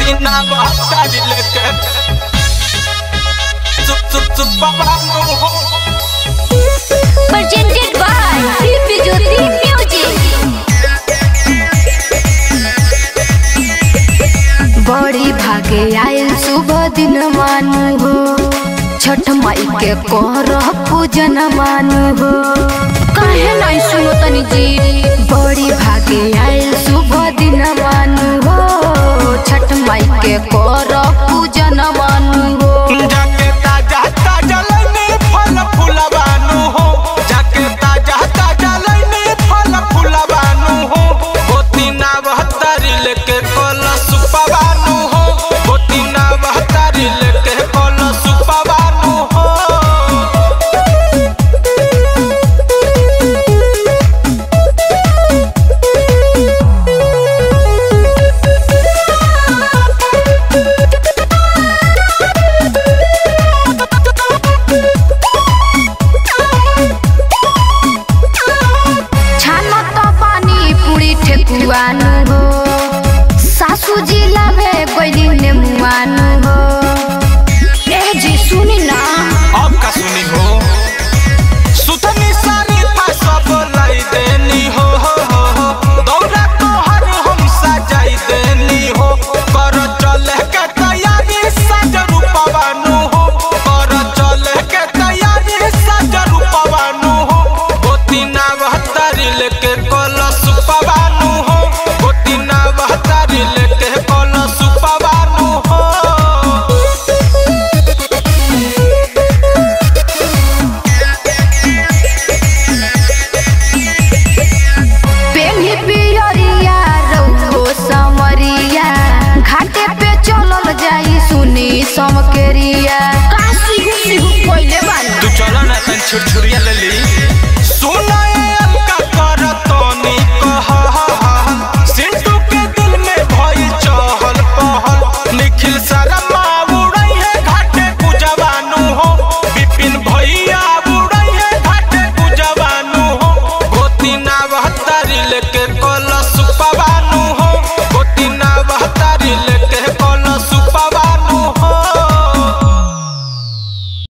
गोतिना बहतारी लेके सुप सुप सुप बाबा हो presented by Divi Jyoti Music. बड़ी भागे आयल सुबह दिन मानु हो छठ माई के करह पूजन मानु हो काहे नहीं सुनो तनी जी बड़ी भागे आयल सुबह दिन मानु हो छठ माई के करह पूजन मानु हो जाके ताजा ताजा लइने फल फुलवानु हो जाके ताजा ताजा लइने फल फुलवानु हो गोतिना बहतारी लेके कल सुपवानु हो गोतिना बहतारी लेके कल सुपवानु हो छानो तो पानी पूरी ठेकुआनु हो सासू जी लावे गइली नेमुआनु हो ए जी सुनी ना अब का सुनी हो सुतनी सारी था सब लाई देनी हो हो हो हो दौरा तो हर हम सजाई देनी हो कर चले के तैयारी सज रूपवानु हो कर चले के तैयारी सज रूपवानु हो गोतिना बहतारी लेके कल सुपवानु हो गोतिना बहतारी लेके कल सुपवानु हो पेनी पियरिया रउहो समरिया घाटे पे चलल जाई सुनी समकेरिया काशी घुसी पहिले बानी तू चलो ना तन छुरछुरिया ले ली सोना ये अलका कर तोनी कह सिंटू के दिल में भई चहल पहल निखिल शर्मा उड़ई है घाटे पूजवानु हो विपिन भैया उड़ई है घाटे पूजवानु हो गोतिना बहतारी लेके कल